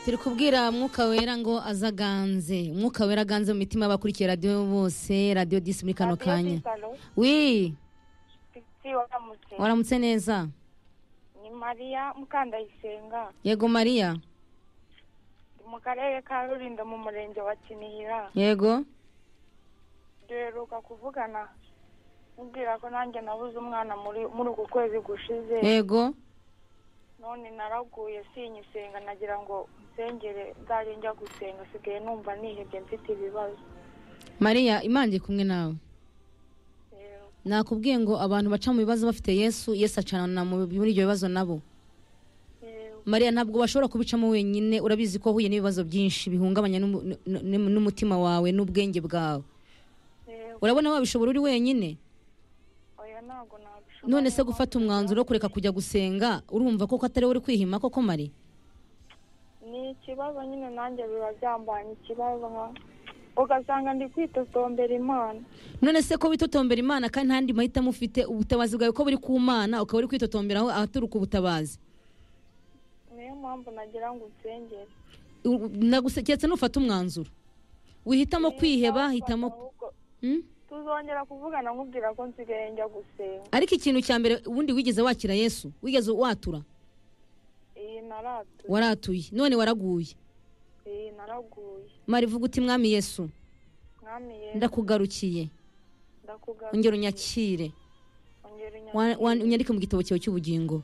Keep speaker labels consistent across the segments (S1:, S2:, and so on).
S1: turi kubwira mwuka wera ngo aze aganze mwuka wera aganze mu mitima y'abakurikiye radiyo bose radiyo disi muri kano kanya wi
S2: waramutse
S1: waramutse neza
S2: ni mariya mukandayisenga
S1: yego mariya
S2: ndi mu karere ka rurindo mu murenge wa kinihira
S1: yego
S2: duheruka kuvugana mubwira ko nanjye nabuze umwana muri muri uku kwezi gushize
S1: yego
S2: none naraguye sinyisenga nagira ngo nsengere nzajye njya gusenga sigaye numva nihebye mfite ibibazo
S1: mariya imange kumwe nawe
S2: Rero,
S1: nakubwiye ngo abantu baca mu bibazo bafite yesu yesu acanana mu- muri ibyo bibazo nabo
S2: rero,
S1: mariya ntabwo washobora kubicamo wenyine urabizi ko wahuye n'ibibazo byinshi bihungabanya n'umu- n- n- n'umutima wawe n'ubwenge bwawe
S2: rero,
S1: urabona wabishobora uri wenyine
S2: oya ntabwo nabishobora
S1: none se gufata umwanzuro wo kureka kujya gusenga urumva koko atari wowe uri kwihima koko mari
S2: ni ikibazo nyine nanjye biba byambanye ikibazo nka- ugasanga ndi kwitotombera imana
S1: none se ko witotombera imana kandi nta yandi mahitamo ufite ubutabazi bwawe ko buri ku mana ukaba uri kwitotomberaho ahaturuka ubutabazi
S2: niyo mpamvu nagira ngo nsengere
S1: U- naguse- keretse nufata umwanzuro wihitamo kwiheba hitamo
S2: Ahubwo
S1: Hmm?
S2: tuzongera kuvugana nkubwira ko nsigaye njya gusenga
S1: ariko ikintu cya mbere ubundi wigeze wakira yesu wigeze watura
S2: iyi naratuye
S1: waratuye none waraguye
S2: iyi naraguye
S1: mari vuga uti mwami yesu
S2: mwami ye
S1: ndakugarukiye
S2: ndakugaruye
S1: ongera unyakire
S2: ongera unyandike-
S1: Wa- wa- unyandike mu gitabo cyawe cy'ubugingo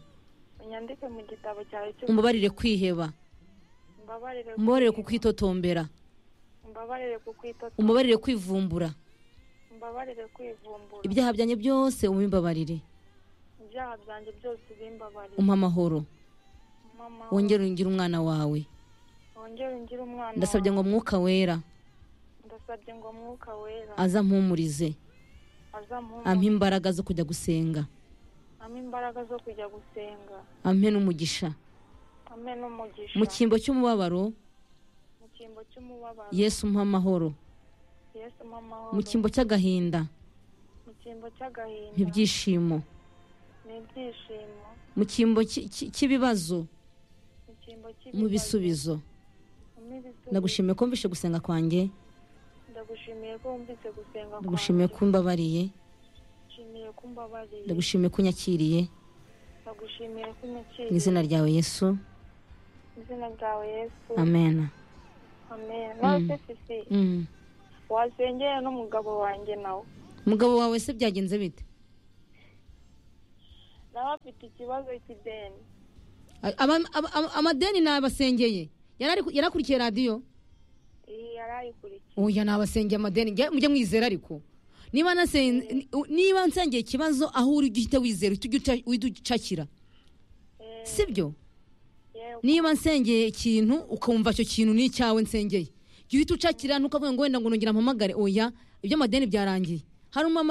S2: unyandike mu gitabo cyawe cy'ubu-
S1: umubarire kwiheba
S2: umbabarire
S1: umubarire ku
S2: kukwita-
S1: kwitotombera
S2: umbabarire ku kwitotomba
S1: umubarire kwivumbura
S2: umbabarire kwivumbura
S1: ibyaha byanjye byose umbibabarire
S2: ibyaha byanjye byose ubimbabarire
S1: umpa amahoro
S2: mama
S1: wongere ungire umwana wawe
S2: wongere ungire umwana
S1: ndasabye ngo
S2: wawe.
S1: mwuka wera
S2: ndasabye ngo mwuka wera
S1: aza ampumurize ampa
S2: azamuha
S1: imbaraga zo kujya gusenga
S2: ampa imbaraga zo kujya gusenga
S1: ampe n'umugisha
S2: ampe n'umugisha
S1: mu cyimbo cy'umubabaro
S2: mu cyimbo cy'umubabaro
S1: yesu mpa amahoro
S2: yesu mpa
S1: mu
S2: amahoro
S1: cyimbo cy'agahinda
S2: mu cyimbo cy'agahinda
S1: ntibyishimo
S2: n'ibyishimo
S1: mu cyimbo cy- cy- cy'ibibazo
S2: mu cyimbo
S1: mu
S2: cy'ibibazo,
S1: bisubizo
S2: mu bisubizo.
S1: ndagushimiye ko mvishe gusenga kwanjye
S2: ndagushimiye ko wumvise gusenga
S1: ndagushimiye ko umbabariye
S2: ndagushimiye ko umbabariye
S1: ndagushimiye ko unyakiriye
S2: ndagushimiye ko
S1: mu
S2: unyakiriye
S1: izina ryawe yesu
S2: mu izina ryawe yesu
S1: amena
S2: amen maze sisi
S1: Mm.
S2: wasengeye n'umugabo wanjye nawe
S1: umugabo wawe se byagenze bite
S2: nawe afite ikibazo cy'ideni
S1: Aba- aba- aba- amadeni nabasengeye Yari ari ku- yari akurikiye radiyo
S2: iyi yari ayikurikiye
S1: oya nabasengeye amadeni Njye- mujye mwizera ariko niba nasen- ni- niba nsengeye ikibazo aho uri ujye uhita wizera uhite ujya uca- uhite ucakira
S2: Eh,
S1: sibyo
S2: yewe
S1: niba nsengeye ikintu ukumva icyo kintu ni icyawe nsengeye jya uhita ucakira ntukavuga ngo wenda ngo nongera mpamagare oya ibyo amadeni byarangiye hari umumama